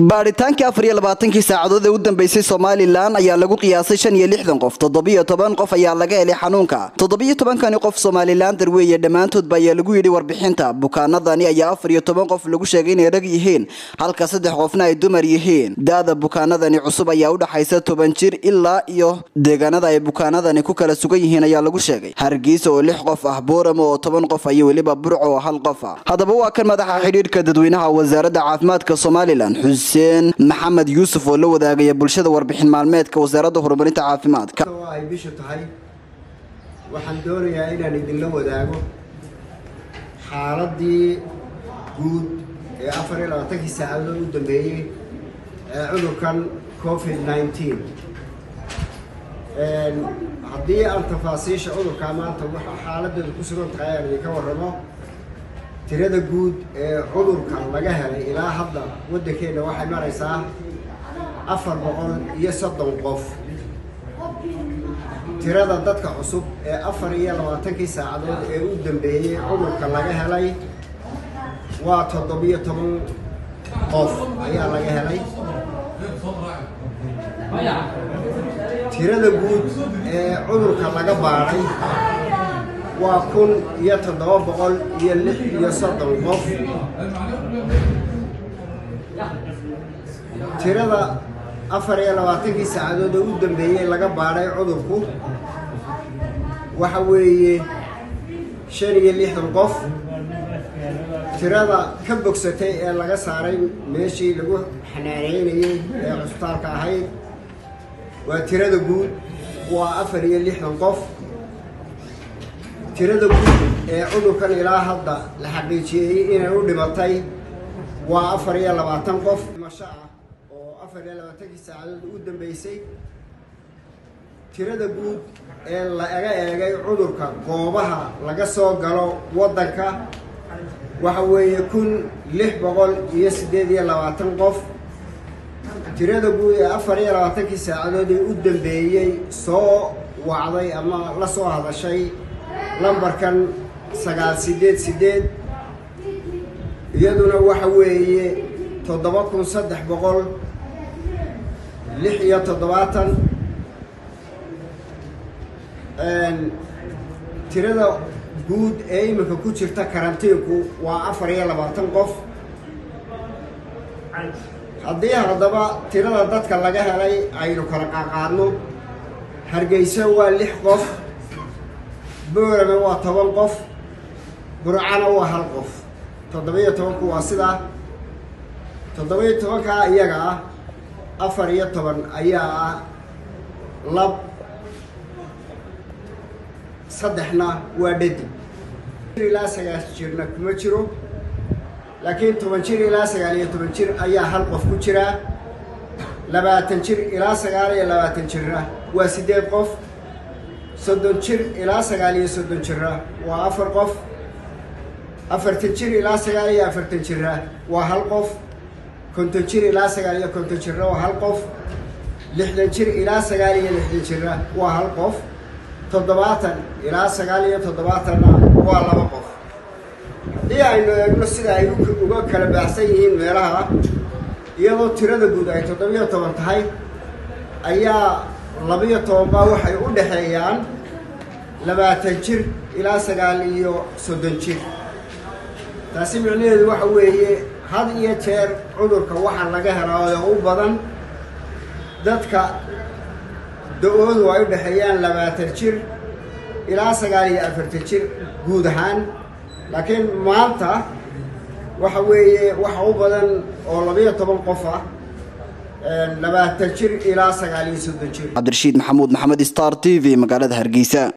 baadhitaankii afar iyo labaatankii saacadood ee u dambeysay somalilan ayaa lagu qiyaasay shan iyo lixdan qof toddobiyo toban qof ayaa laga helay xanuunka toddobiyo tobankani qof somalilan darweeye dhammaantoodba ayaa lagu yidhi warbixinta bukaanadani ayaa afar iyo toban qof lagu sheegay inay rag yihiin halka saddex qofna ay dumar yihiin da-da bukaanadani cusub ayaa udhaxaysa toban jir ilaa iyo deegaanada ay bukaanadani ku kala sugan yihiin ayaa lagu sheegay hargeysa oo lix qof ah booramo oo toban qof iyo weliba burco oo hal qof ah haddaba waa kan madaxa xidhiidhka dadweynaha wasaaradda caafimaadka somalilan xuseen maxamed yuusuf oo la wadaagaya bulshada warbixin maalmeedka wasaaradda horumarinta caafimaadka oo ay bishu tahay waxaan doonayaa inaan idinla wadaago xaaladii guud ee afar iyo labaatankii saacadood u dambeeyey ee cudurkan covid nineteen haddii aan tafaasiisha cudurkaa maanta waxa xaaladeedu ku sugan tahay aan idinka warramo tirada guud ee cudurka laga helay ilaa hadda waddankeenna waxay maraysaa afar boqol iyo soddon qof tirada dadka cusub ee afar iyo labaatankii saacadood ee u dambeeyey cudurka laga helay waa toddobiyo toban qof ayaa laga helay tirada guud ee cudurka laga baadhay waa kun iyo toddoba boqol iyo lix iyo soddon qof tirada afar iyo labaatankii saacadood oo u dambeeyey laga baadhay cudurku waxa weeye shan iyo lixdan qof tirada ka bogsatay ee laga saaray meeshii lagu xanaaneynayey ee cusbitaalka ahayd waa tirada guud waa afar iyo lixdan qof tirada guud ee cudurkan ilaa hadda la xaqiijiyey inay u dhimatay waa afar iyo labaatan qof dhimasho ah oo afar iyo labaatankii saacadood u dambeysay tirada guud ee laga eegay cudurka goobaha laga soo galo waddanka waxa weeye kun lix boqol iyo siddeed iyo labaatan qof tirada guud ee afar iyo labaatankii saacadood ee u dambeeyey soo wacday ama la soo hadashay lambarkan sagaal siddeed siddeed iyaduna waxa weeye toddoba kun saddex boqol lix iyo toddobaatan tirada guud ee iminka ku jirta karantiinku waa afar iyo labaatan qof haddii haddaba tirada dadka laga helay aynu kala qaaqaadno hargeysa waa lix qof boorame waa toban qof burcana waa hal qof toddoba-iyo tobanku waa sidaa toddoba-iyo tobankaa iyaga ah afar iyo toban ayaa ah lab saddexna waa dhadig jir ilaa sagaal jirna kuma jiro laakiin toban jir ilaa sagaal iyo toban jir ayaa hal qof ku jiraa labaatan jir ilaa sagaal iyo labaatan jirna waa siddeed qof soddon jir ilaa sagaal iyo soddon jirna waa afar qof afartan jir ilaa sagaal iyo afartan jirna waa hal qof konton jir ilaa sagaal iyo konton jirna waa hal qof lixdan jir ilaa sagaal iyo lixdan jirna waa hal qof toddobaatan ilaa sagaal iyo toddobaatanna waa laba qof haddii aynu eegno sida ay uga kala baahsan yihiin meelaha iyadoo tirada guud ay toddobiyo toban tahay ayaa labiyo tobanbaa waxay u dhexeeyaan labaatan jir ilaa sagaal iyo soddon jir taasi micnaheedu waxa weeye had iyo jeer cudurka waxaa laga helaa oo u badan dadka da-oodu ay u dhexeeyaan labaatan jir ilaa sagaal iyo afartan jir guud ahaan laakiin maanta waxa weeye waxa u badan oo labayo toban qof ah labaatan jir ilaa sagaal iyo soddon jir cabdirashiid maxamuud maxamed star t v magaalada hargeysa